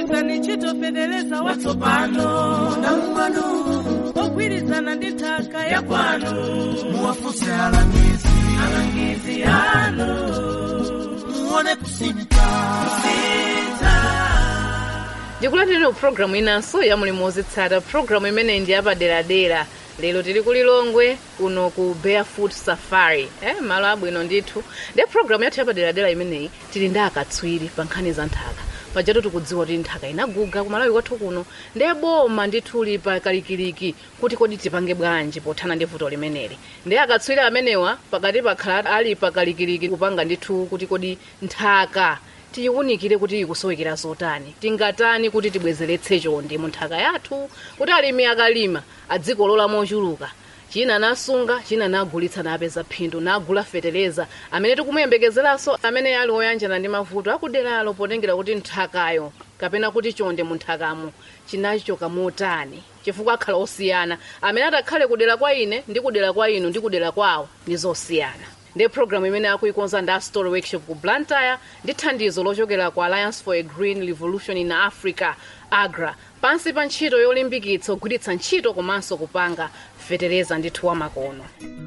gwirizani ntchito fetereza watsopano namumano ogwirizana ndi nthaka ya kwanu muwafunse alangizi alangizi anu muone kusintha ndikulandirani pulogalamu inanso ya mulimo wozitsata pulogalamu imeneyi ndi yapaderadera lero tili ku lilongwe kuno ku barefoot safari eh, malo abwino ndithu ndi pulogalamu yathu yapaderadera imeneyi tili ndi akatswiri pa nkhani za nthaka pajatu tikudziwa kuti nthaka inaguga kumalawi kwathu kuno ndiye boma ndithu lipa kalikiliki kuti kodi tipange bwanji pothana ndi vuto limeneli ndiye akatswiri amenewa pakati pakhala ali pakalikiliki kupanga ndithu kuti kodi nthaka tiyiwunikire kuti ikusowekera zotani tingatani kuti tibwezeretse chonde mu nthaka yathu kuti alimi akalima adzikolola mochuluka china nasunga china nagulitsa napeza phindu nagula fetereza amene tikumuyembekezeranso amene ali oyanjana ndi mavuto akuderalo potengera kuti nthakayo kapena kuti chonde mu nthakamo chinachoka motani chifukwa akhala osiyana amene atakhale kudera kwa ine ndi kudera kwa inu ndi kudera kwawo ndi zosiyana ndi programu imene akuikonza ndi story workshop ku blantyre ndi thandizo lochokera ku alliance for a green revolution in africa agra pansi pa ntchito yolimbikitsa kugwiritsa ntchito komanso kupanga fetereza ndithu wamakono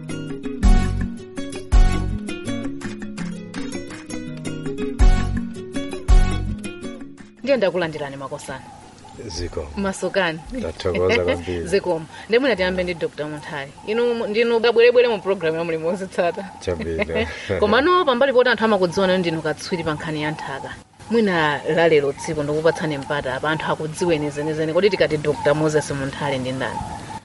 ndiye ndakulandirani makosana ziko masokani ndathokoza kwambiri zikomo ndimwina tiyambe ndi dr munthali inu ndinu kabwerebwere mu programu ya mulimo wozitsata chabwino komano pambali poti anthu amakudziwana ndinu katswiri pa nkhani ya nthaka mwina lalero tsiku ndikupatsani mpata apa anthu akudziweni zenizeni kodi tikati dr moses munthali ndi ndani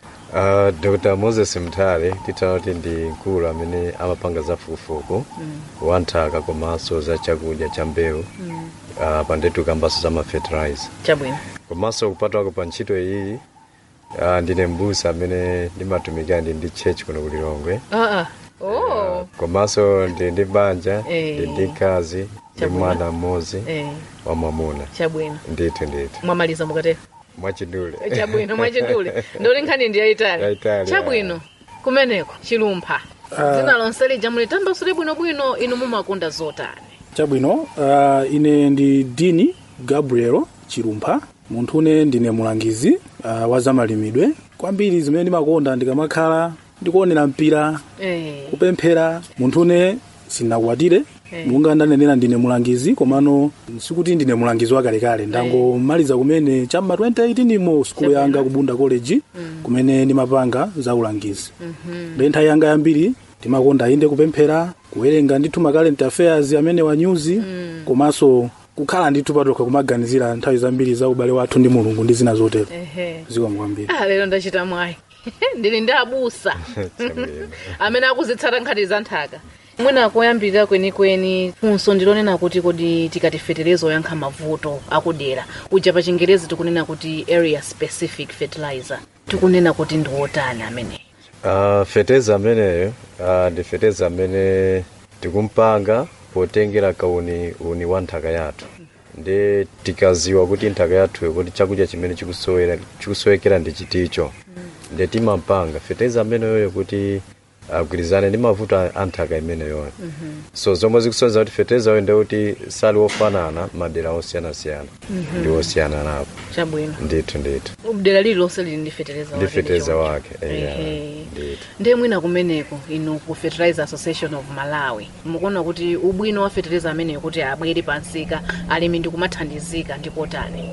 uh, dr moses mthale titana kuti ndi mkulu amene amapanga za fukufuku wa nthaka komanso za chakudya cha mbewu uh, pandetu kambaso za mafertilizer chabwino komanso kupatwako pa ntchito iyi uh, ndine mbusa amene ndimatumikira ndi ndi church kuno ku lilongwe aa oh. komanso ndi ndi banja Eh. ndi ndi mkazi ndi Chabwino. mwana mmodzi eh, wa mwamuna chabwino ndithu ndithu mwamaliza mukatero mwachidule chabwino mwachidule ndoli nkhani ndi yayitali Yayitali, chabwino kumeneko chilumpha dzina lonse lija mulitambasule bwinobwino inu mumakonda zotani chabwino uh, ine ndi dini gabriel chilumpha munthu une ndine mulangizi uh, wa zamalimidwe kwambiri zimene ndimakonda ndikamakhala ndikuonera mpira eh, kupemphera munthu une sinakwatire Eh. munga ndanenera ndine mulangizi komano sikuti ndine mulangizi wakalekale ndangomaliza kumene cham'ma 2018 mo skulu yanga kubunda college kumene ndimapanga za ulangizi ndi nthawi yanga yambiri ndimakonda inde kupemphera kuwerenga ndithu ma current affairs amene wa news komanso kukhala ndithu patokha kumaganizira nthawi zambiri za ubale wathu ndi mulungu ndi zina zotero ehe. zikomo kwambiri ah, lero ndachita mwayi ndili ndi abusa Chabwino. amene akuzitsata nkhani za nthaka mwina koyambirira kwenikweni funso ndilonena kuti kodi tikati fetereza oyankha mavuto akudera uja pa chingerezi tikunena kuti area specific fertilizer tikunena kuti ndi wotani ameneyi Uh, feteza ameneyo uh, ndi feteza amene tikumpanga potengera kauni uni wa nthaka yathu ndi tikaziwa kuti nthaka yathu kuti chakudya chimene chikusowera chikusowekera ndi chiticho ndi timampanga feteza ameneyoyo kuti agwirizane ndi mavuto a a nthaka imeneyoyo so zomwe zikusonyeza kuti feteza oyo ndikuti sali wofanana madera osiyanasiyana ndi osiyana napo chabwino ndithu ndithu dera lililonse lili ndi fetereza ndi wake feteza ndicho. wake eya, Ehe. ndithu ndiye mwina kumeneko inu ku fertilizer association of malawi mukuona kuti ubwino wa fetereza ameneyo kuti abwere pansika alimi ndikumathandizika ndikotani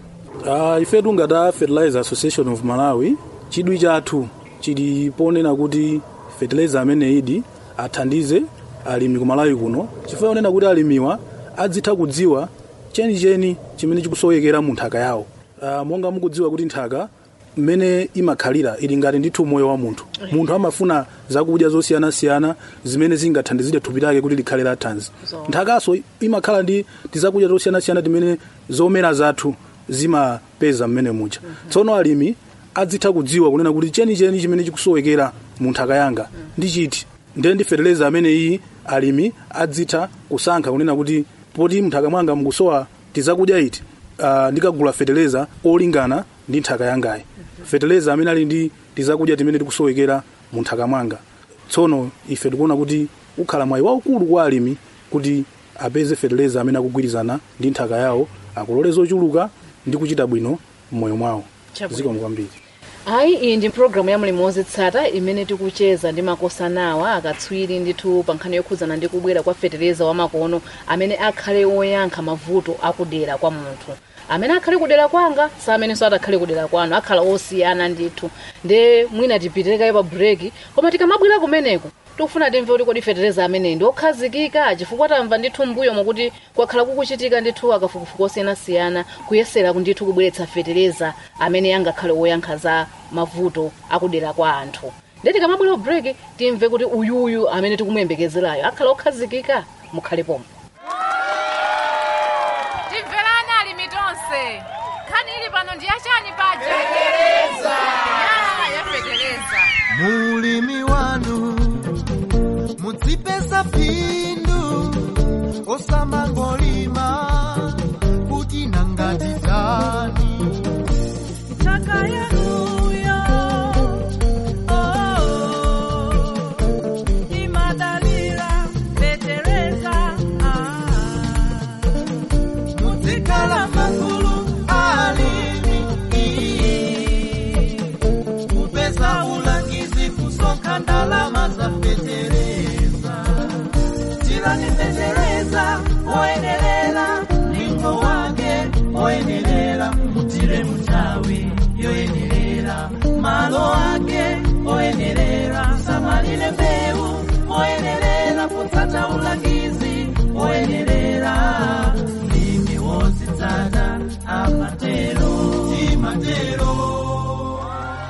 Uh, ifetu ngata fertilizer association of malawi chidwi chathu chili ponena kuti fertilizer amene idi athandize alimi ku malawi kuno chifukwa onena kuti alimiwa adzitha kudziwa chenicheni chimene chikusowekera mu nthaka yawo uh, monga mukudziwa kuti nthaka mmene imakhalira ili ngati ndithu moyo wa munthu munthu amafuna zakudya zosiyanasiyana zimene zingathandizire thupi lake kuti likhale la thanzi So. nthakaso imakhala ndi tizakudya zosiyanasiyana timene zomera zathu zimapeza mmene muja tsono alimi adzitha kudziwa kunena kuti chenicheni chimene chikusowekera mu nthaka yanga ndi chiti ndiye ndi fertilizer amene iyi alimi adzitha kusankha kunena kuti poti mnthaka mwanga mukusowa tizakudya iti uh, ndikagula fertilizer olingana ndi nthaka yangayi fertilizer amene ali ndi tizakudya timene tikusowekera mu nthaka mwanga tsono ife tikuona kuti ukhala mwayi waukulu kwa alimi kuti apeze fertilizer amene akugwirizana ndi nthaka yawo akulole zochuluka ndi kuchita bwino m'moyo mwawo Chabwino. zikomo kwambiri ayi iyi ndi programu ya mulimi wozitsata imene tikucheza ndi makosanawa akatswiri ndithu pa nkhani yokhudzana ndi kubwera kwa fetereza wamakono amene akhale oyankha mavuto akudera kwa munthu amene akhale kudera kwanga sa amenenso atakhale kudera kwanu akhala osiyana ndithu nde mwina tipitirire kaye pa breki koma tikamabwera kumeneko tikufuna timve kuti kodi fetereza ameneyi ndi okhazikika chifukwa tamva ndithu mbuyo mokuti kwakhala kukuchitika ndithu akafukufuku osiyanasiyana kuyesera ndithu kubweretsa fetereza amene angakhale oyankha za mavuto akudera kwa anthu nde tikamabwera break timve kuti uyuyu amene tikumuyembekezerayo akhala okhazikika mukhale pomwe timverani alimi tonse nkhani ili pano ndi yachani paja ya fetereza mulimi wanu mudzipeza phindu osamangolima kuti nangati tani Nthaka yanuyo, oh, imadalira fetereza, ah. muzikhala magulu alimi kupeza ulangizi kusonkha ndalama za fetereza tirani fetereza oyenerera mlingo wake oyenerera mutire mutawi yoyenerera malo ake oyenerera samalire mbewu oyenerera kutsata ulangizi oyenerera mlimi wozitsata amatero timatero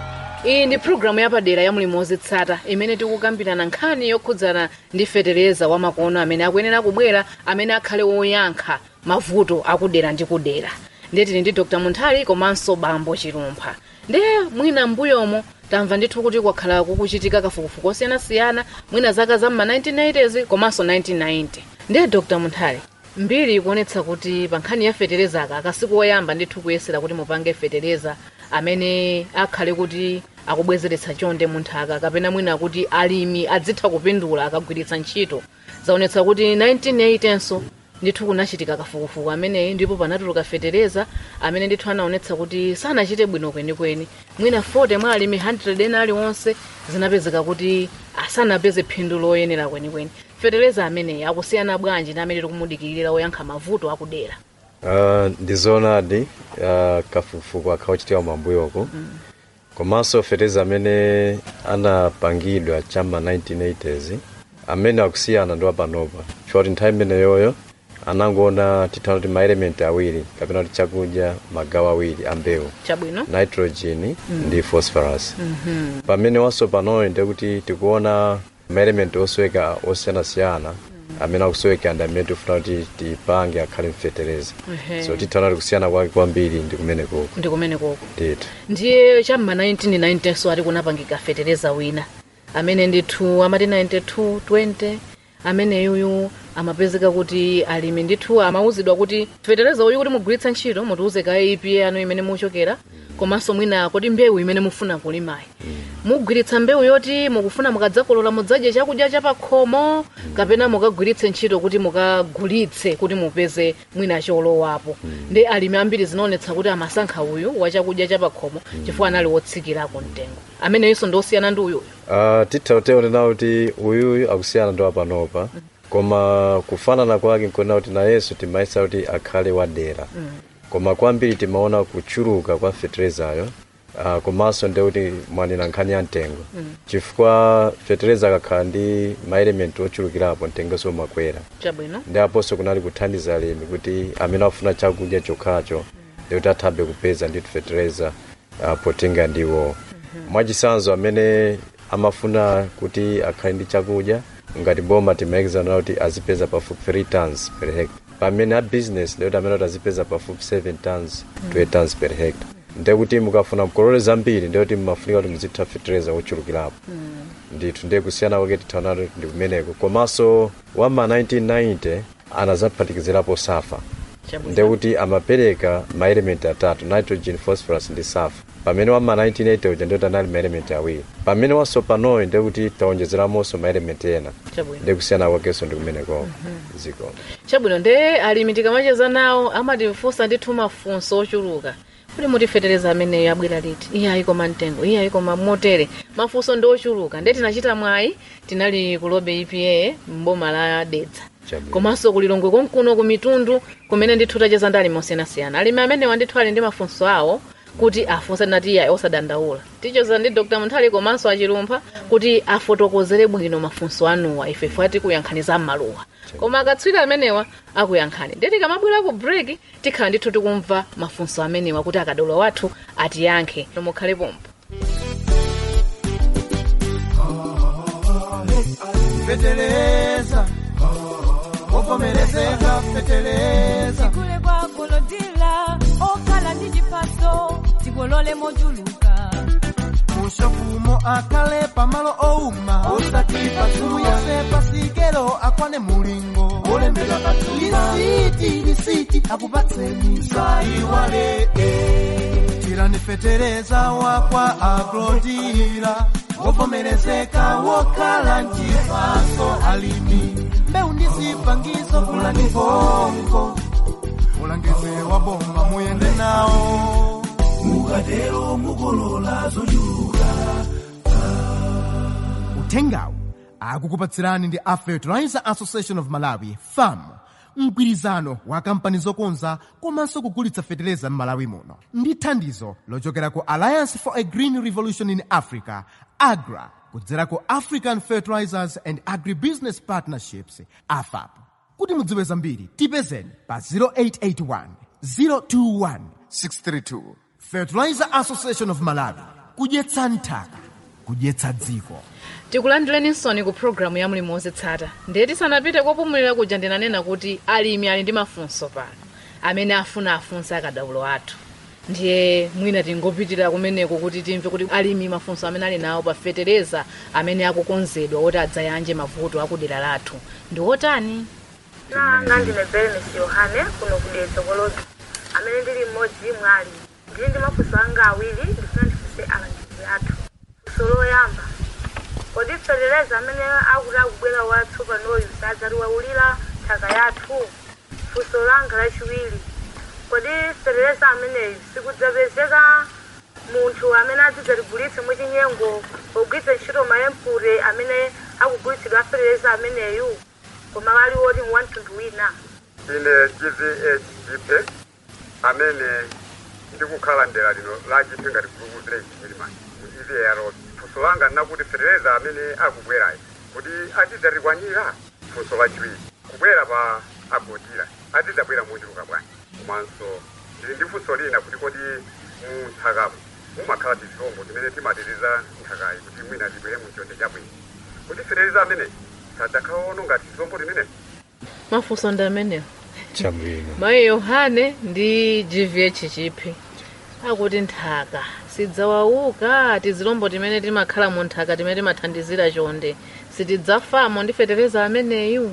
iyi ndi programu yapadera ya mulimi wozitsata imene tikukambirana nkhani yokhudzana ndi fetereza wamakono amene akuyenera kubwera amene akhale woyankha mavuto akudera ndi kudera ndiye tili ndi dr munthali komanso bambo chilumpha ndiye mwina mbuyomo tamva ndithu kuti kwakhala kukuchitika kafukufuku osiyanasiyana mwina zaka za mma 1980s komanso 1990 ndiye dr munthali mbiri ikuonetsa kuti pa nkhani ya fetereza aka akasiku oyamba ndithu kuyesera kuti mupange fetereza amene akhale kuti akubwezeretsa chonde munthaka kapena mwina kuti alimi adzitha kupindula akagwiritsa ntchito zaonetsa kuti 1980nso ndithu kunachitika kafukufuku ameneyi ndipo panatuluka fetereza amene ndithu anaonetsa kuti sanachite bwino kwenikweni mwina 40 mwa alimi 100 ena aliwonse zinapezeka kuti asanapeze phindu loyenera kwenikweni fetereza ameneyi akusiyana bwanji ndi amene tikumudikirira oyankha mavuto akudera Uh, ndizoonadi uh, kafukufuku akhaochitika mwambuyoko komanso fetereza amene anapangidwa chama 1980s amene akusiyana ndi wapanopa choti nthawi imeneyoyo anangoona tithaona kuti maelementi awiri kapena kuti chakudya magawo awiri ambewu chabwino nitrogen ndi phosphorus pamene waso panoyo ndekuti tikuona maelementi osweka osiyanasiyana amene akusweka ndi amene tifuna kuti tipange akhale mfetereza Ehe. so tithaona kuti kusiyana kwake kwambiri ndi kumene koko ndi kumene koko ndithu ndiye cham'ma 1990 so ati kunapangika fetereza wina amene ndithu amati 92 20 ameneyuyu amapezeka kuti alimi ndithu amauzidwa kuti fetereza uyu kuti mugwiritsa ntchito mutiuze kaye ipi anu imene muchokera komanso mwina kuti mbewu imene mufuna kulimayi mugwiritsa mbewu yoti mukufuna mukadzakolola mudzadye chakudya chapakhomo kapena mukagwiritse ntchito kuti mukagulitse kuti mupeze mwina cholowapo ndi alimi ambiri zinaonetsa kuti amasankha uyu wa chakudya chapakhomo chifukwa anali wotsikirako mtengo ameneyinso ndi osiyana ndi uyuyu uh, titha kuteonena kuti uyuyu akusiyana ndi wapanopa koma kufanana kwake nkuona kuti nayenso timayesa kuti akhale wadera koma kwambiri timaona kuchuluka kwa feterezayo uh, komanso ndi kuti mwanena nkhani ya mtengo chifukwa fetereza akakhala ndi maelementi ochulukirapo mtengonso umakwera chabwino ndi aponso kunali kuthandiza alimi kuti amene afuna chakudya chokhacho ndikuti athabe kupeza ndithu fetereza uh, potenga ndiwo mwachisanzo amene amafuna kuti akhale ndi chakudya ngati boma timayekizana kuti azipeza pafupi 3 tons per hectare pamene a business ndikuti amene kuti azipeza pafupi 7 tons 2 tons per hectare ndekuti mukafuna mkolole zambiri ndekuti mmafunika kuti muzitha fetereza ochulukirapo ndithu ndiye kusiyana kwake tithaona kuti ndi kumeneko komanso wama 1990 anazaphatikizirapo safa chabwino ndekuti amapereka maelementi atatu nitrogen phosphorus ndi sulfur pamene wa ma 1980 uja ndiwo tanali ma element awiri pamene wasopanoyo ndikuti taonjezeramonso ma element ena chabwino ndikusiyana kwakenso ndi kumeneko ziko chabwino nde alimi tikamacheza nawo amatifunsa ndithu mafunso ochuluka kuti mutifetereza ameneyo abwera liti iye ayikoma mtengo iye ayikoma motere mafunso ndi ochuluka nde tinachita mwayi tinali kulobe epa mboma la dedza Chabwino. komanso kulilongwe konkuno ku mitundu kumene ndithu tacheza ndi alimi osiyanasiyana alimi amenewa ndithu ali ndi mafunso awo kuti afunse nati iye osadandaula ticheza ndi dr munthali komanso achilumpha kuti afotokozere bwino mafunso anuwa ifefe atikuyankhaniza m'maluwa koma akatswiri amenewa akuyankhani nde tikamabwera ku break tikhala ndithu tikumva mafunso amenewa kuti akadaulo wathu atiyankhe mukhale pompo fetereza wovomerezeka fetereza kule kwa golodila okhala ndi chipaso tikolole mochuluka mushafumo akale pamalo ouma osatipa suyase pasikelo akwane mulingo olembera lisiti lisiti akupatseni saiwale tirani fetereza wakwa agrodira wovomerezeka wokhala nchipaso alimi mbeu ndi zipangizo kulani bongo ulangeze wa bomba muyende nawo mukatero mukolola zochuluka uthengawu akukupatsirani ndi a fertilizer association of malawi fam mgwirizano wa kampani zokonza komanso kugulitsa feteleza m'malawi muno ndi thandizo lochokera ku alliance for a green revolution in africa agra kudzera ku african fertilizers and agribusiness partnerships afap kuti mudziwe zambiri tipezeni pa 0881 021 632 fertilizer association of malawi kudyetsa nthaka kudyetsa dziko tikulandireninso ku programu ya mlimi wozitsata ndiye tisanapite kopumulira kuja ndinanena kuti alimi ali ndi mafunso pano amene afuna afunse akadaulo athu ndiye mwina tingopitirira kumeneko kuti timve kuti alimi mafunso amene ali nawo pa fetereza amene akukonzedwa kuti adzayanje mavuto akudera lathu ndi otani nanga ndine beremes yohane kuno kudetsa kologi amene ndili mmodzi mwa alimi ndili ndi mafunso anga awiri ndifuna ndifunse alangizi athu funso loyamba kodi fetereza amene akuti akubwera wathu panoyu sadzatiwawulira nthaka yathu funso langa lachiwiri kodi fetereza ameneyu sikudzapezeka munthu amene adzidzatigulitse mwachinyengo pogwiritsa ntchito maempure amene akugulitsidwa fetereza ameneyu koma wali woti wamtundu wina ine gvh jipe amene ndikukhala ndera lino la jipe ngati gulupu village chilimani mu evr funso langa nakuti fetereza amene akubwerayo kuti adzidzatikwanira funso lachiwiri kubwera pa agodira adzidzabwera mochuluka bwanji komanso ndili ndi funso lina kuti kodi mu nthakamo mumakhala tizilombo timene timatiriza nthakayi kuti mwina tibwere mu chonde chabwino kuti fetereza amene sadzakhaono ngati tizilombo timene mafunso ndi amenewo chabwino mayi yohane ndi gvh chiphi akuti nthaka sidzawauka tizilombo timene timakhala mu nthaka timene timathandizira chonde sitidzafamo ndi fetereza ameneyu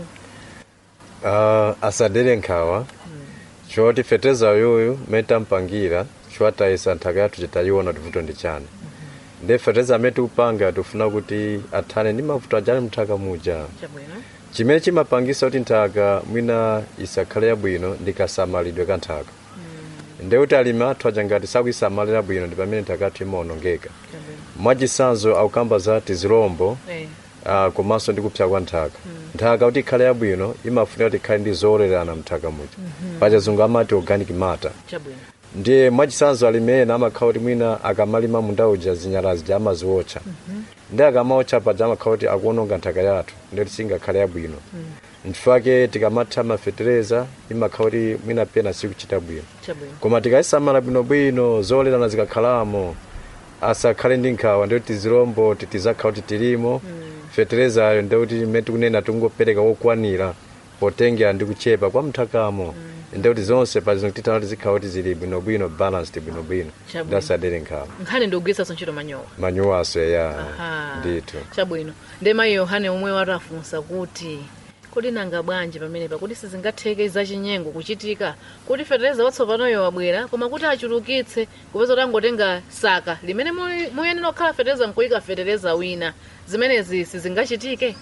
uh, asadere nkhawa choti fetereza yoyo mmene tampangira chiwatayisa nthaka yathu chitayiona tivuto ndi chani ndi fetereza amene tikupanga tikufuna kuti athane ndi mavuto ajali mnthaka muja chabwino chimene chimapangisa kuti nthaka mwina isakhale yabwino ndi kasamalidwe ka nthaka ndi kuti alimi athu aja ngati sakuyisamalira bwino ndi pamene nthaka yathu imaonongeka chabwino mwachisanzo akukamba za tizilombo eh uh, komanso ndi kupsa kwa nthaka nthaka kuti ikhale yabwino imafunika kuti ikhale ndi zolererana mnthaka muja pachizungu amati organic matter chabwino ndiye mwachisanzo alimi ena amakhala kuti mwina akamalima munda uja zinyala zija amaziwotcha ndi akamawotcha paja amakhala kuti akuononga nthaka yathu ndikuti singakhale yabwino nchifake tikamatha mafetereza imakhala kuti mwina pena sikuchita bwino chabwino koma tikayisamala bwinobwino zolerana zikakhalamo asakhale ndi nkhawa ndikuti tizilombo titizakhala kuti tilimo feterezayo ndikuti mmene tikunena tingopereka wokwanira potengera ndi kuchepa kwa mthakamo ndikuti zonse pazino titana kuti zikhala kuti zili bwinobwino balanced bwinobwino Chabwino. ndasadere nkhawa nkhani ndikugwiritsanso ntchito manyowa manyuwaso ya Aha. ndithu chabwino ndi mayi yohane omwe watafunsa kuti kodi nanga bwanji pamenepa kuti sizingatheke zachinyengo kuchitika kuti fetereza watsopanoyo wabwera koma kuti achulukitse kupeza kuti angotenga saka limene muy- muyenera kukhala fetereza nkuyika fetereza wina zimenezi sizingachitike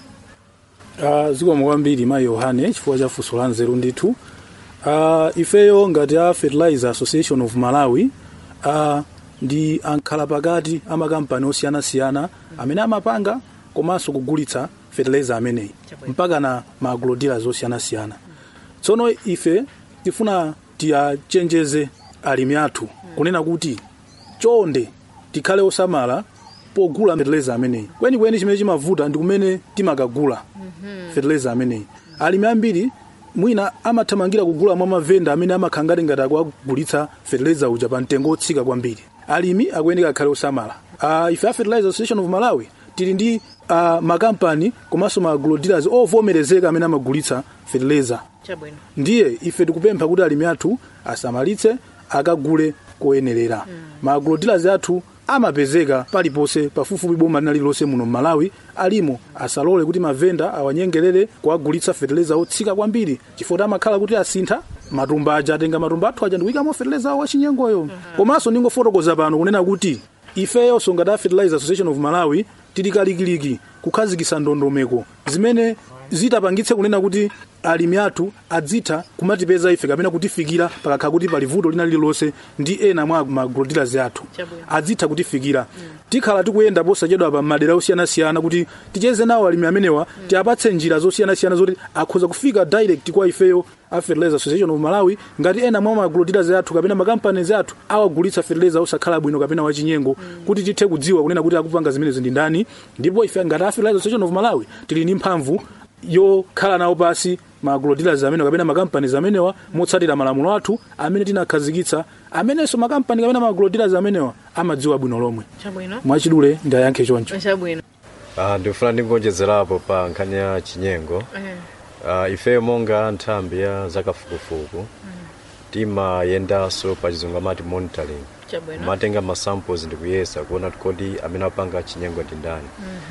Uh, zikomo kwambiri mayi yohane chifukwa cha funso la nzeru ndithu uh, ifeyo ngati a fertilizer association of malawi uh, ndi ankhala pakati amakampani osiyanasiyana amene amapanga komanso kugulitsa fertilizer ameneyi Chabwino. mpaka na maagrodealers osiyanasiyana tsono ife tifuna tiyachenjeze alimi athu kunena kuti chonde tikhale osamala pogula fertilizer ameneyi kwenikweni chimene chimavuta ndi kumene timakagula fertilizer ameneyi alimi ambiri mwina amathamangira kugula mwa mavenda amene amakhala ngati ngati akuagulitsa fertilizer uja pa mtengo otsika kwambiri alimi akuyeneka akhale osamala uh, ife a fertilizer association of malawi tili ndi uh, makampani komanso ma agrodealers ovomerezeka amene amagulitsa fertilizer chabwino ndiye ife tikupempha kuti alimi athu asamalitse akagule koyenerera mm. ma agrodealers athu amapezeka paliponse pafupifupi boma lina lililonse muno mmalawi alimo asalole kuti mavenda awanyengerere kuagulitsa feteleza otsika kwambiri chifukwa amakhala kuti asintha matumba aja atenga matumba athu aja ndikuyikamo feteleza awo wachinyengoyo komanso ndingofotokoza pano kunena kuti ifeyonso ngati a fertilizer association of malawi tili kalikiliki kukhazikitsa ndondomeko zimene zitapangitse kunena kuti alimi athu adzitha kumatipeza ife kapena kutifikira pakakhala kuti pali vuto lina lililonse ndi ena mwa maagrodealers athu Chabwino. adzitha kutifikira tikhala tikuyenda posachedwa pa madera osiyanasiyana kuti ticheze nawo alimi amenewa tiapatse njira zosiyanasiyana zoti akhoza kufika direct kwa ifeyo a fertilizer association of malawi ngati ena mwa maagrodealers athu kapena makampanies athu awagulitsa fertilizer osakhala bwino kapena wachinyengo kuti tithe kudziwa kunena kuti akupanga zimenezi ndi ndani ndipo ife ngati a fertilizer association of malawi tili ndi mphamvu yokhala nawo pasi ma agrodealers amene kapena makampanies amenewa motsatira malamulo athu amene tinakhazikitsa amenenso makampani kapena ma agrodealers amenewa amadziwa bwino lomwe chabwino mwachidule ndi ayankhe choncho chabwino Ah, ndikufuna ndingonjezerapo pa nkhani ya chinyengo Eh, uh, ifeyo monga nthambi ya zakafukufuku timayendanso pa chizungu amati monitoring chabwino matenga ma samples ndikuyesa kuona kuti kodi amene apanga chinyengo ndi ndani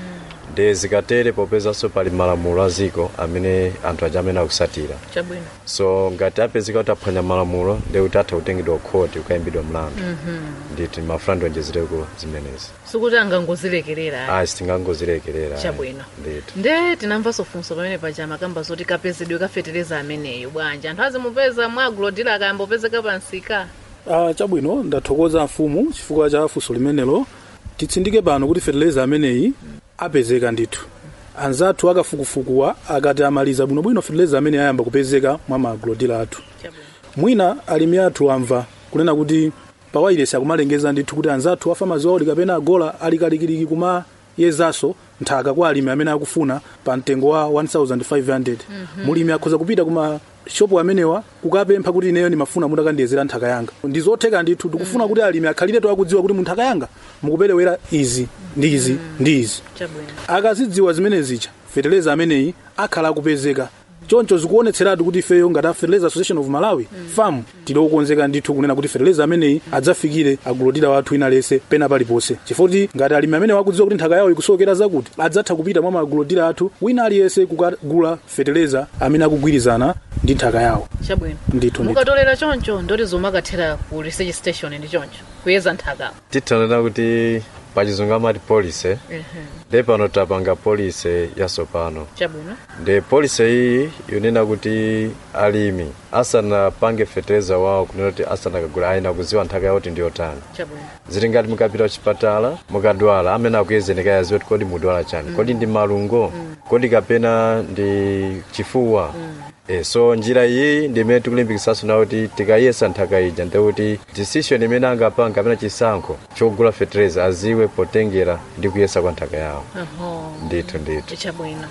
ndi zikatere popezanso pali malamulo a ziko amene anthu aja amene akusatira chabwino so ngati apezeka kuti aphwanya malamulo ndi kuti atha kutengedwa khoti kukayimbidwa mlandu nditi mafuna ndionjezereko zimenezi sikuti angangozilekerera ayi sitingangozilekerera ayi. Chabwino. nditi nde tinamvanso funso pamene paja makamba zoti kapezedwe kafetereza ameneyo bwanji anthu azimupeza mwa agrodealer akayambopezeka pansika Ah, chabwino ndathokoza mfumu chifukwa cha funso limenelo titsindike pano kuti fertilizer ameneyi apezeka ndithu anzathu akafukufukuwa akati amaliza bwinobwino fertilizer amene ayamba kupezeka mwa ma agrodealer athu chabwino mwina alimi athu amva kunena kuti pawayilesi akumalengeza ndithu kuti anzathu afamazi wawo kapena agola ali kalikiliki kumayezanso nthaka kwa alimi amene akufuna pa mtengo wa 1500 mulimi akhoza kupita kuma shopu amenewa kukapempha kuti ineyo ndimafuna mutakandiyezera nthaka yanga ndi zotheka ndithu tikufuna kuti alimi akhaliretu akudziwa kuti mu nthaka yanga mukuperewera izi ndi izi ndi izi chabwino akazidziwa zimene zija feteleza ameneyi akhala akupezeka choncho zikuonetseratu kuti ifeyo ngati a fertilizer association of malawi fam tili okonzeka ndithu kunena kuti feteleza ameneyi adzafikire agrodealer wathu ina lese pena paliponse chifukwa ngati alimi amene wakudziwa kuti nthaka yawo ikusowekera zakuti adzatha kupita mwa maagrodealer athu wina aliyense kukagula feteleza amene akugwirizana ndi nthaka yawo chabwino ndithu ndithu mukatolera choncho ndoti zomakathera ku research station ndi choncho kuyeza nthaka titanena kuti pachizungu amati policy Ehe, ndi pano tapanga policy yatsopano chabwino ndi policy iyi yonena kuti alimi asanapange feteleza wawo kunena kuti asanakagula ayina kuziwa nthaka yawo kuti ndiyotani chabwino zili ngati mukapita kuchipatala mukadwala amene akuyezeneka yaziwa kuti kodi mudwala chani kodi ndi malungo kodi kapena ndi chifuwa e, so njira iyi ndi imene tikulimbikitsanso nawo kuti tikayesa nthaka ija ndikuti decision imene angapanga kapena chisankho chogula feteleza aziwe potengera ndi kuyesa kwa nthaka yawo oho ndithu ndithu chabwino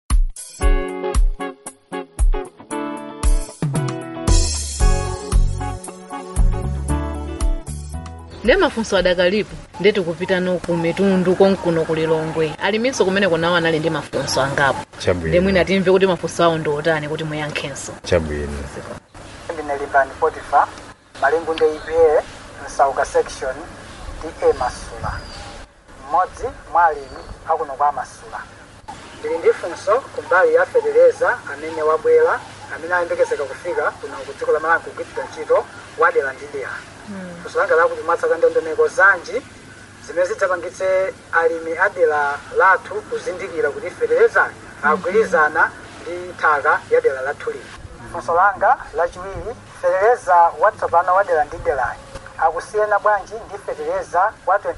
ndi mafunso adakalipo ndeti kupita no ku mitundu konkuno ku lilongwe aliminso kumene kunawo anali ndi mafunso angapo ndi chabwino mwina timve kuti mafunso awo ndi otani kuti muyankhenso chabwino ndine limbani potifa malingu ndi ipa msauka section da masula mmodzi mwa alimi akuno kwa masula ndili ndi funso kumbali ya fetereza amene wabwera amene ayembekezeka kufika kuno ku dziko la malawi kugwiritsidwa ntchito wadera ndi dera funso langa lakuti mwatsaka ndondomeko zanji zimene zidzapangitse alimi a dera lathu kuzindikira kuti fetereza agwirizana ndi nthaka ya dera lathu lino funso langa lachiwiri fetereza watsopano wa dera ndi derayi akusiyana bwanji ndi fetereza wa 2310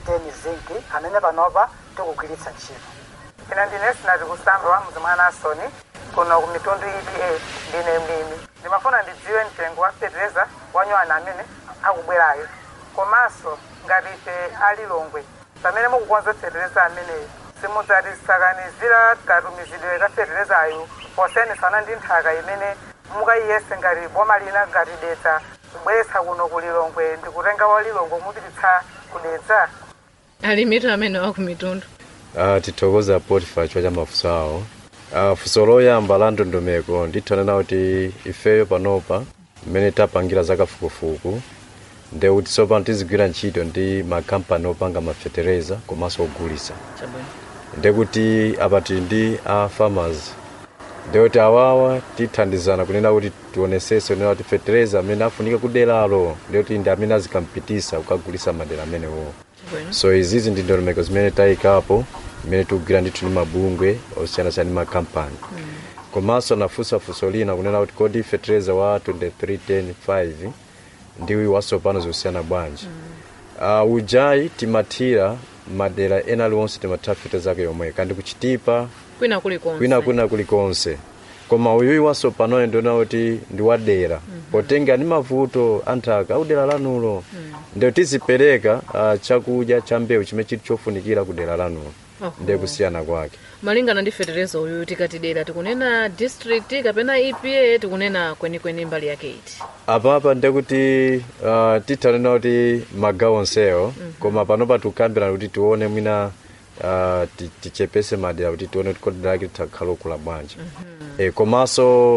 zinki amene panopa tikugwiritsa ntchito ine ndine sinati kusamba wa mzi mwa nasoni kuno ku mitundu epa ndine mlimi ndimafuna ndidziwe mtengo wa fetereza wanyuwani amene akubwerayo komanso ngati ife alilongwe pamene mukukonza fetereza ameneyi simudzatisakanizira katumizidwe ka feterezayo posiyanitsana ndi nthaka imene mukayiyese ngati boma lina ngati dedza kubweretsa kuno ku lilongwe ndikutenga wa lilongwe mupititsa kudedza alimitu amene wakumitundu uh, tithokoza potifa chifukwa cha mafunso awo uh, funso loyamba la ndondomeko ndithanena kuti ifeyo panopa mmene tapangira zakafukufuku nde kuti tsopano tizigwira ntchito ndi makampani opanga mafetereza komanso ogulisa chabwino ndekuti apa tili ndi a farmers ndekuti awawa tithandizana kunena kuti tionesese kunena kuti fetereza amene afunika kuderalo ndekuti ndi amene azikampitisa kukagulisa madera amenewo chabwino so izizi ndi ndondomeko zimene tayikapo imene tikugwira ndithu ndi mabungwe osiyanasiyana ndi makampani komanso nafunsa funso lina kunena kuti kodi fetereza wa 2310 ndi watsopano zikusiyana bwanji uh, ujayi timathira madera ena aliwonse timathira fetereza ake yomwe kandi kuchitipa kwina kulikonse kwina kwina kulikonse koma uyuyi watsopanoyo ndiona kuti ndi wadera potenga ndi mavuto anthaka audera lanulo ndio tizipereka uh, chakudya cha mbewu chimene chili chofunikira ku dera lanulo Oho. ndiye kusiyana kwake malingana ndi fetereza uyu tikati dera tikunena district kapena epa tikunena kwenikweni mbali yake iti apapa ndekuti uh, tithanena kuti magawo onsewo koma panopa tikukambirana kuti tione mwina uh, ti- tichepese madera kuti tione kuti kodi dera lake litakhala okula bwanji e, komanso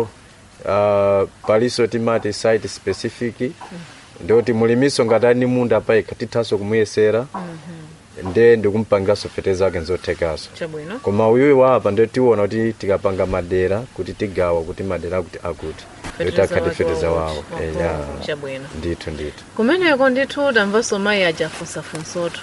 uh, palinso timati site specific ndikuti mulimiso ngati ali ndi munda payekha tithanso kumuyesera nde ndikumpangiranso fetereza ake nzothekaso chabwino koma uyuyi wapa ndio tiona kuti tikapanga madera kuti tigawa kuti madera akuti akuti ndio takhati fetereza wawo Eh, ya. chabwino ndithu ndithu kumeneko ndithu tamvanso mayi ajafunsafunsotu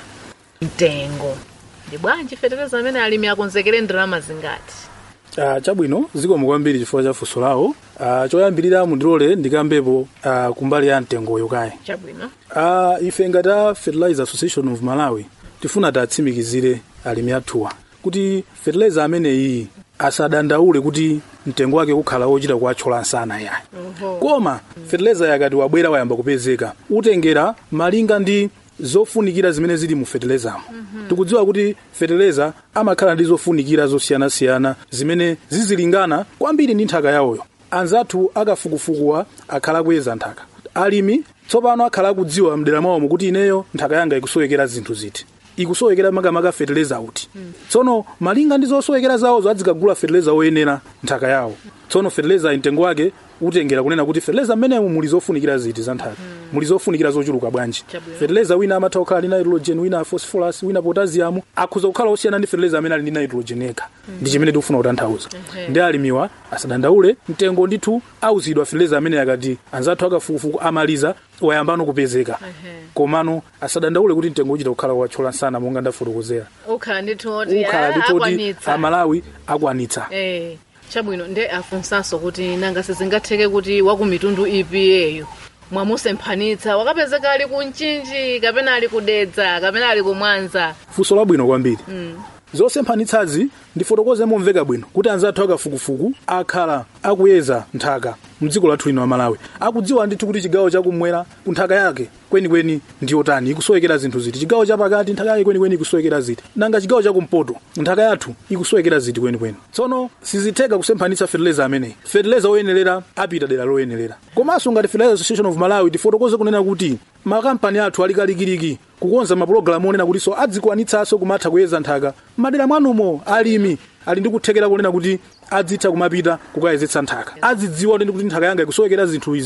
mtengo ndi bwanji fetereza amene alimi akonzekere ndalama zingati Ah, chabwino zikomo kwambiri chifukwa cha funso lawo Ah, choyambirira mundilole ndikambepo ah, kumbali ya mtengoyo kaye chabwino Ah, ife ngati a fertilizer association of malawi tifuna tatsimikizire alimi athuwa kuti fertilizer ameneyi asadandaule kuti mtengo wake ukhala wochita kuwathyola nsana yayi koma fertilizer yakati wabwera wayamba kupezeka utengera malinga ndi zofunikira zimene zili mu fertilizamo tikudziwa kuti fertilizer amakhala ndi zofunikira zosiyanasiyana zimene zizilingana kwambiri ndi nthaka yawoyo anzathu akafukufukuwa akhala akuyeza nthaka alimi tsopano akhala akudziwa mdera mwawomo kuti ineyo nthaka yanga ikusowekera zinthu ziti ikusowekera makamaka fertilizer uti tsono malinga ndi zosowekera zawozo adzikagula fertilizer woyenera nthaka yawo tsono fertilizer mtengo wake utengera kunena kuti fertilizer mmenemu muli zofunikira ziti za nthaka muli zofunikira zochuluka bwanji Chabwino. fertilizer wina amatha kukhala ndi nitrogen wina phosphorus wina potassium akhuza kukhala osiyana ndi fertilizer amene ali ndi nitrogen yekha ndi chimene tikufuna kutanthauza ndi alimiwa asadandaule mtengo ndithu auzidwa fertilizer amene akati anzathu akafukufuku amaliza wayambano kupezeka komano asadandaule kuti mtengo uchita kukhala wathyola nsana monga ndafotokozera ukhala ndithu oti ukhala ah, ndithu kuti akwanitsa amalawi akwanitsa Eh, chabwino nde afunsanso kuti nanga sizingatheke kuti wakumitundu ipiyeyo mwamusemphanitsa wakapezeka ali kunchinji kapena ali kudedza kapena ali kumwanza funso labwino kwambiri zosemphanitsazi ndifotokoze momveka bwino kuti anzathu akafukufuku akhala akuyeza nthaka mdziko lathu lino la malawi akudziwa ndithu kuti chigawo chakumwera nthaka yake kwenikweni ndiyotani ikusowekera zinthu ziti chigawo chapakati nthaka yake kwenikweni ikusowekera ziti nanga chigawo chakumpoto nthaka yathu ikusowekera ziti kwenikweni tsono sizitheka kusemphanitsa fertilizer ameneyi fertilizer woyenerera apita dera loyenerera komanso ngati fertilizer association of malawi tifotokoze kunena kuti makampani athu alikalikiliki kukonza mapulogalamu onena kutinso adzikwanitsanso kumatha kuyeza nthaka madera mwanumo alimi ali ndi kuthekera kunena kuti adzitha kumapita kukayezetsa nthaka azidziwa kuti kuti nthaka yanga ikusowekera zinthu izi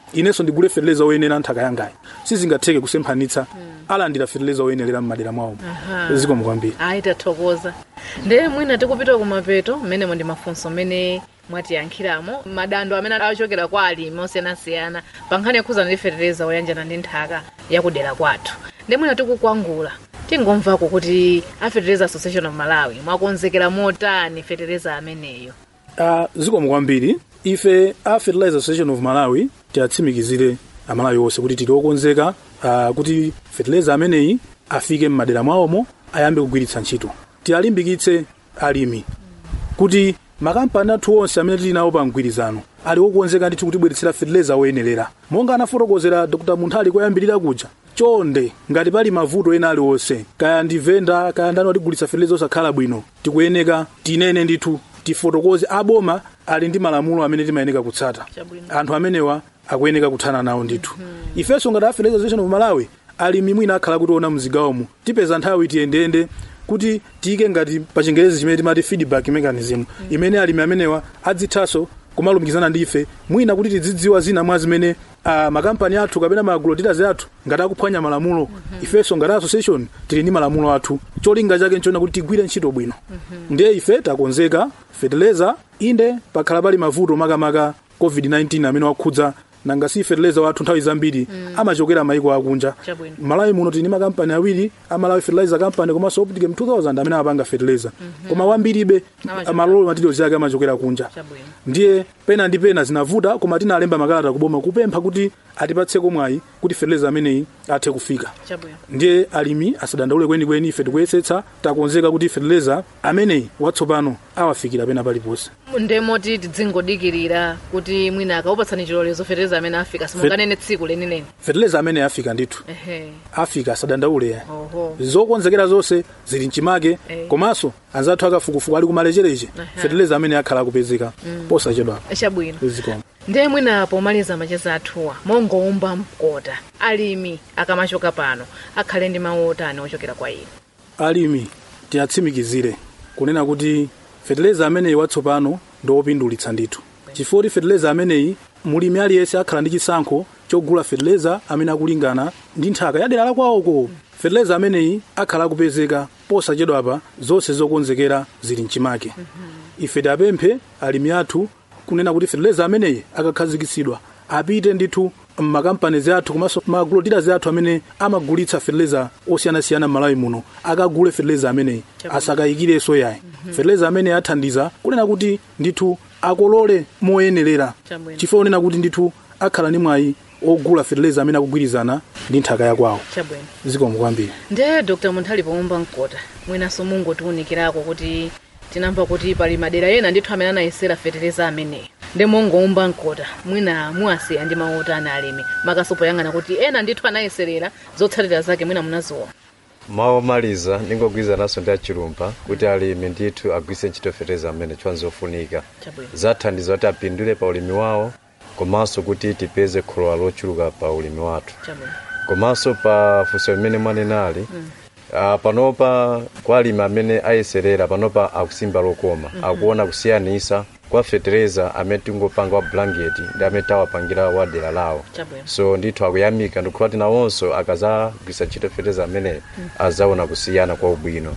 inenso ndigule feteleza woyenera nthaka yangayi sizingatheke kusemphanitsa alandira feteleza woyenerera m'madera mwawo zikomo kwambiri ayi tathokoza ndiye mwina tikupita kumapeto mmenemo ndi mafunso mmene mwatiyankhiramo madando amene achokera kwa alimi osiyanasiyana pa nkhani yokhuzana ndi feteleza woyanjana ndi nthaka yakudera kwathu ndiye mwina tikukwangula tingomvako kuti a fertilizer association of malawi mwakonzekera motani feteleza ameneyo uh, zikomo kwambiri ife a fertilizer association of malawi tiyatsimikizire amalawi onse kuti tili okonzeka uh, kuti fertilizer ameneyi afike m'madera mwawomo ayambe kugwiritsa ntchito tiyalimbikitse alimi kuti makampani athu onse amene tili nawo pa mgwirizano ali okonzeka ndithu kutibweretsera fertilizer woyenerera monga anafotokozera dr munthali koyambirira kuja chonde ngati pali mavuto ena aliwonse kaya ndi venda kaya ndani watigulitsa fertilizer osakhala bwino tikuyeneka tinene ndithu tifotokoze aboma ali ndi malamulo amene timayeneka kutsata anthu amenewa akuyeneka kuthana nawo ndithu ifenso ngati a fertilizer association of malawi alimi mwina akhala kutiona mzigawomo tipeza nthawi tiyendeyende kuti tiyike ngati pa chingerezi chimene timati feedback mechanism imene alimi amenewa adzithanso kumalumikizana ndi ife mwina kuti tidzidziwa zina mwa zimene uh, makampani athu kapena maagrodealers athu ngati akuphwanya malamulo ifenso ngati association tili ndi malamulo athu cholinga chake nchona kuti tigwire ntchito bwino ndiye ife takonzeka fertilizer inde pakhala pali mavuto makamaka covid-19 amene wakhudza nanga si fertilizer wathu nthawi zambiri amachokera maiko akunja Chabwino. malawi muno tili ndi makampani awiri amalawi fertilizer company komanso opticam 2000 amene amapanga fertilizer koma wambiribe Amachokera. malolo materials yake amachokera kunja Chabwino. ndiye pena ndi pena zinavuta koma tinalemba makalata kuboma kupempha kuti atipatseko mwayi kuti fertilizer ameneyi athe kufika chabwino ndiye alimi asadandaule kwenikweni ife tikuyesetsa takonzeka kuti fertilizer ameneyi watsopano awafikira pena paliponse ndemoti tidzingodikirira kuti mwina akaupatsani chilolezo feteleza amene afika simunganene tsiku lenileni fertilizer ameneyi afika ndithu ehe afika asadandaule oho zokonzekera zonse zili mchimake Eh. komanso anzathu akafukufuku ali kumalechereche Aha. fertilizer amene akhala akupezeka posachedwa chabwino zikomo ndiye mwina pomaliza macheza athuwa mongowumba mkota alimi akamachoka pano akhale ndi mawu otani ochokera kwa inu alimi tiyatsimikizire kunena kuti fertilizer ameneyi watsopano ndi wopindulitsa ndithu chifukwa kuti fertilizer ameneyi mulimi aliyense akhala ndi chisankho chogula fertilizer amene akulingana ndi nthaka yadera la kwawoko fertilizer ameneyi akhala akupezeka posachedwapa zonse zokonzekera zili mchimake ife tiapemphe alimi athu kunena kuti fertilizer ameneyi akakhazikitsidwa apite ndithu mmakampanizi athu komanso magrodealers athu amene amagulitsa fertilizer osiyanasiyana m'malawi muno akagule fertilizer ameneyi asakayikirenso yayi fertilizer ameneyi athandiza kunena kuti ndithu akolole moyenerera Chabwino. chifukwa kunena kuti ndithu akhala ndi mwayi ogula fertilizer amene akugwirizana ndi nthaka yakwawo chabwino zikomo kwambiri ndiye dr munthali powumba mkota mwinanso mungotiwunikirako kuti tinamva kuti pali madera ena ndithu amene anayesera feteleza ameneyi ndi mongowumba mkota mwina muwasiya ndi mawu otani alimi makaso poyang'ana kuti ena ndithu anayeserera zotsatira zake mwina munaziona mawu omaliza ndingogwirizananso ndi achilumba kuti alimi ndithu agwiritse ntchito feteleza amene chiwanzofunika chabwino zathandiza kuti apindule pa ulimi wawo komanso kuti tipeze kholola lochuluka pa ulimi wathu chabwino komanso pa funso limene mwanenali uh, panopa kwa alimi amene ayeserera panopa akusimba lokoma akuona kusiyanisa kwa feteleza amene tingopanga wa blanket ndi amene tawapangira wa dera lawo chabwino so ndithu akuyamika ndikhuwa tinawonso akazagwisa ntchito feteleza ameneyi azaona kusiyana kwa ubwino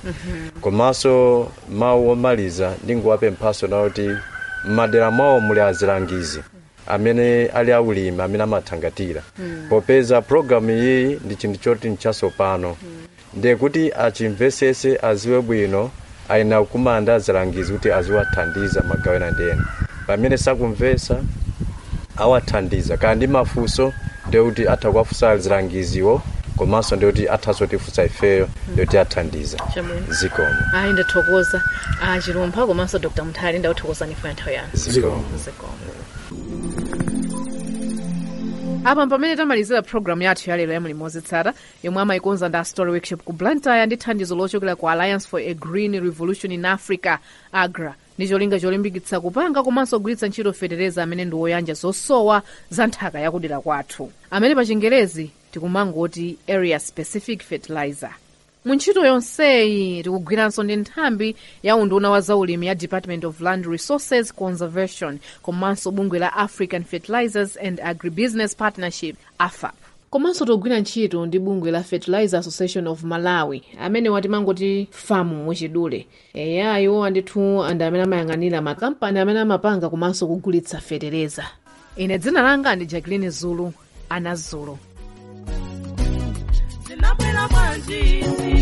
komanso mawu omaliza ndingowapemphaso nawo kuti m'madera mwawo muli azilangizi amene ali aulimi amene amathangatira popeza programu iyi ndi chinthu choti nchatsopano ndiye kuti achimvesese aziwe bwino ayina kumanda azilangizi kuti aziwathandiza magawo ena ndi ena pamene sakumvesa awathandiza kaya ndi mafunso ndiye kuti atha kuwafunsa azilangiziwo komanso ndiye kuti athanso tifunsa ifeyo ndiye kuti athandiza chabwino zikomo ayi ndathokoza achilumpha komanso dr munthali ndakuthokozani funa nthawi yanu zikomo zikomo apa pamene tamalizira programu yathu yalero ya mulimo wozitsata yomwe amayikonza ndi story workshop ku blantyre ndi thandizo lochokera ku alliance for a green revolution in africa agra ndi cholinga cholimbikitsa kupanga komanso kugwiritsa ntchito feteleza amene ndi woyanja zosowa za nthaka yakudera kwathu amene pa chingerezi tikumangoti area specific fertilizer mu ntchito yonseyi tikugwiranso ndi nthambi ya unduna wa zaulimi ya department of land resources conservation komanso bungwe la african fertilizers and agribusiness partnership afap komanso tikugwira ntchito ndi bungwe la fertilizer association of malawi amene watimangoti famu muchidule eya iwo andithu andi amene amayang'anira makampani amene amapanga komanso kugulitsa fetereza ine dzina langa ndi jacqueline zulu ana zulu zinabwera bwanji